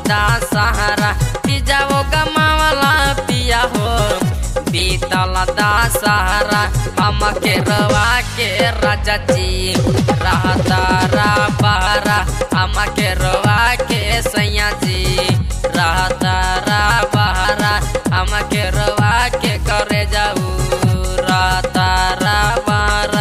दा सहारा पिजा वो गमावला पिया हो बीतल दा सहारा हम के रवा के राजा जी रहता रा बहरा हम के रवा के सैया जी रहता रा बहरा हम के रवा के करे जाऊ रहता रा बहरा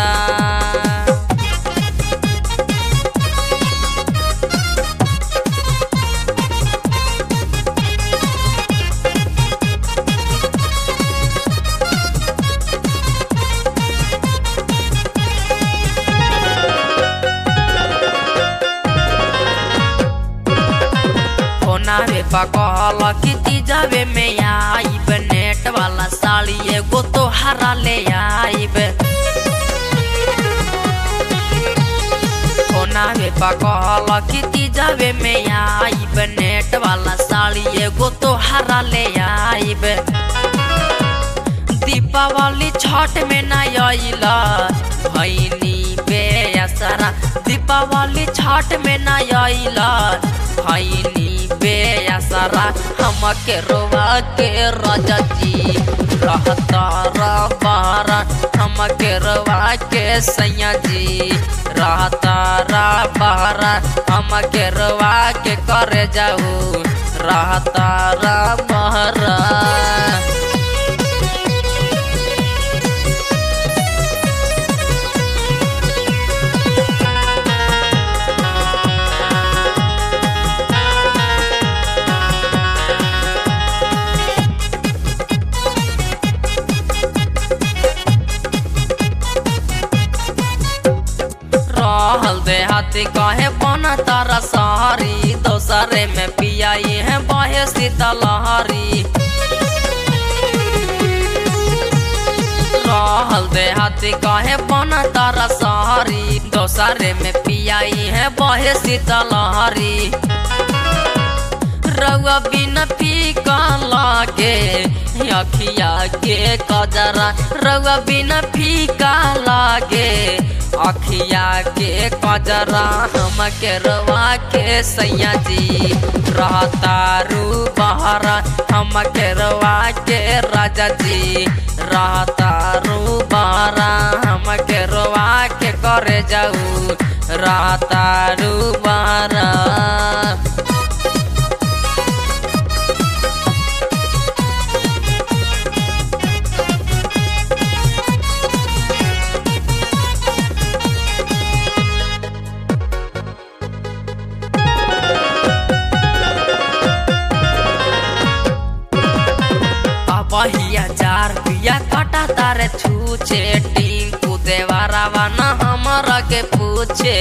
होनावे पकल किती जावे में आईब नेट वाला साड़ी एगो तो हरा ले आईब होनावे पकल किती जावे में आईब नेट वाला साड़ी एगो तो हरा ले आईब दीपावली छठ में ना आइला भैनी बेअसरा दीपावली छठ में ना आइला भैनी बेअसरा हम के रोवा के राजा जी रहता रबारा हम के रोवा के सैया जी रहता रबारा हम के रोवा के करे जाऊ रहता रबारा रहल देहाती कहे बना तारा सहारी दोसरे में पियाई है बहे शीतलहरी रहल देहाती कहे बना तारा सहारी दोसरे में पियाई है बहे शीतलहरी रउआ बिन फीका लागे अखिया के कजरा रउआ बिन फीका लागे अखिया के कजरा हम के रवा के सैया जी रहता रू बहरा हम के रवा के राजा जी रहता रू बहरा हम के रवा के करे जाऊ रहता रू बहरा बहिया जार पिया कटा तारे छूचे टिंकू देवारावा न हमरा के पूछे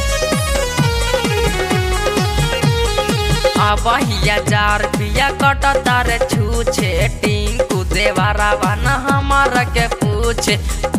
बहिया जार पिया कटा तारे छूचे टिंकू देवारावा न हमरा के पूछे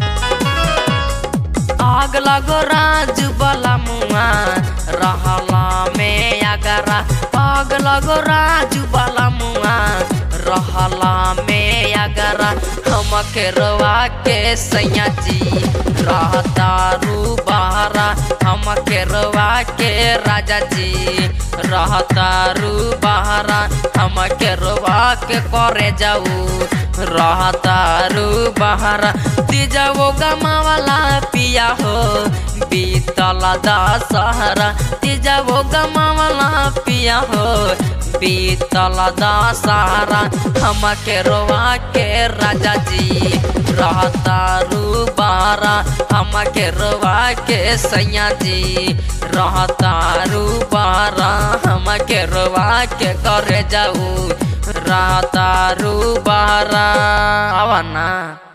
आग लगो राज बला मुआ रहला में अगरा आग लगो राज बला मुआ रहला में अगरा हम के रवा के सैया जी रहता रू बहरा हम के रवा के राजा जी रहता रू बहरा हम के रवा के करे जाऊ रहता रू बहरा तीजा वो गमावाला पिया हो बीतल दशहरा तीजा वो गमावाला पिया हो बीतल दशहरा हम के रोवा के राजा जी रहता रू बारा हम के रोवा के सैया जी रहता रू बारा हम के रोवा के करे जाऊ रहता रू बारा आवा ना